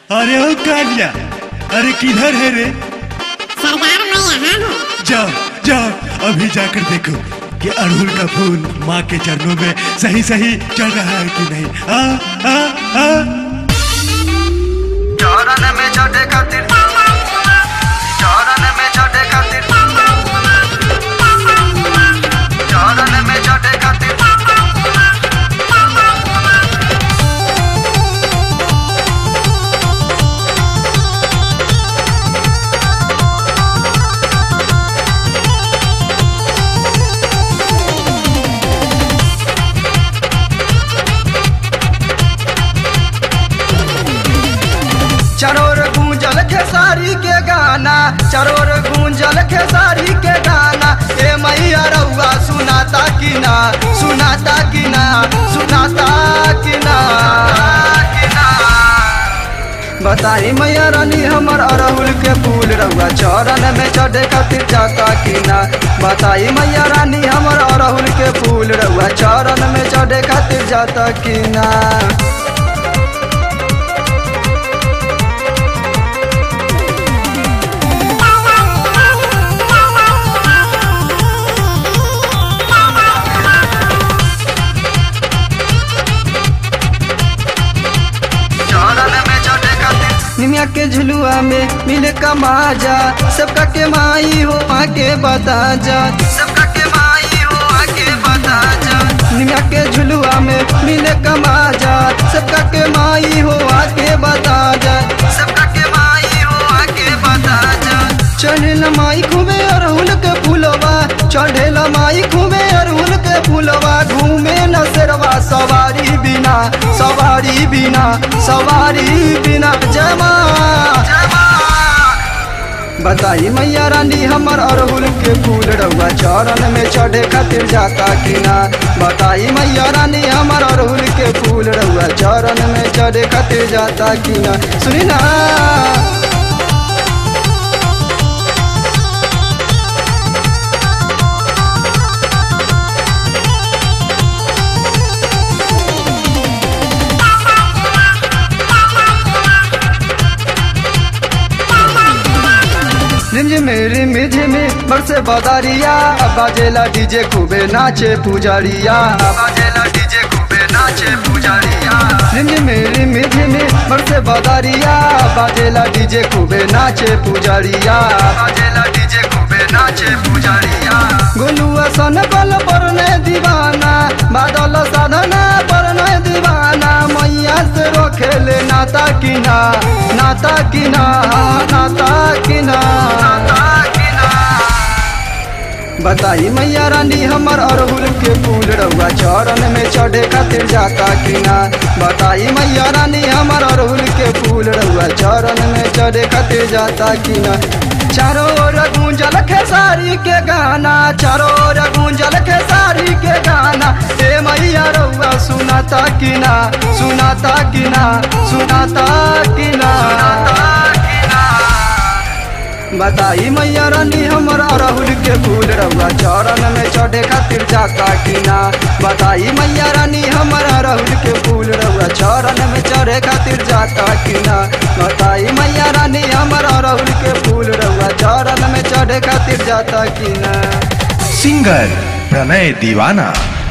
अरे ओ कालिया अरे किधर है रे सरदार मैं यहाँ हूँ जाओ जाओ अभी जाकर देखो कि अड़हुल का फूल माँ के चरणों में सही सही चल रहा है कि नहीं आ, आ, आ। चरण में चढ़े खातिर चरण में चढ़े खातिर चरण में चढ़े खातिर चरोर गूंजल खेसारी के गाना चरोर गूंजल खेसारी के गाना ए मैया रउआ सुनाता कि ना सुनाता कि ना सुनाता कि ना बताई मैया रानी हमर अरहुल के फूल रउआ चरण में चढ़े खातिर जाता कि ना बताई मैया रानी हमर अरहुल के फूल रउआ चरण में चढ़े खातिर जाता कि ना चरण में चढ़े खातिर निमिया के झुलुआ में मिले कमाजा सबका के माई हो आके बता जा सबका के माई हो आके बता जा निमिया के झुलुआ में मिले कमाजा सबका के माई हो आके बता जा सबका के माई हो आके बता जा चढ़ेला माई खूबे अरहुल के फूलवा चढ़ेला माई खूबे अरहुल के फूलवा घूमे न शेरवा सवारी बिना सवारी बिना सवारी बिना जमा बताई मैया रानी हमर अरहुल के फूल रउआ चरण में चढ़े खातिर जाता कि ना बताई मैया रानी हमर अरहुल के फूल रउआ चरण में चढ़े खातिर जाता कि ना सुनी ना रिमझिम रिमझिम बरसे बदारिया बाजेला डीजे खूबे नाचे पुजारिया बाजेला डीजे खूबे नाचे पुजारिया रिमझिम रिमझिम बरसे बदारिया बाजेला डीजे खूबे नाचे पुजारिया बाजेला डीजे खूबे नाचे पुजारिया गोलुआ सन बल परने दीवाना बादल साधना परने दीवाना मैया से रोखेले नाता किना नाता किना नाता किना बताई मैया रानी हमर अरहुल के फूल रउआ चरण में चढ़े खातिर जाता कि ना बताई मैया रानी हमर अरहुल के फूल रउआ चरण में चढ़े खातिर जाता कि ना चारों ओर गूंजल खेसारी के गाना चारों ओर गूंजल खेसारी के गाना ए मैया रउआ सुनाता कि ना सुनाता कि ना सुनाता कि ना बताई मैया रानी हमर अरहुल के फूल रउआ चरण में चढ़े खातिर जाता कि ना बताई मैया रानी हमर अरहुल के फूल रउआ चरण में चढ़े खातिर जाता कि ना बताई मैया रानी हमर अरहुल के फूल रउआ चरण में चढ़े खातिर जाता कि ना सिंगर प्रणय दीवाना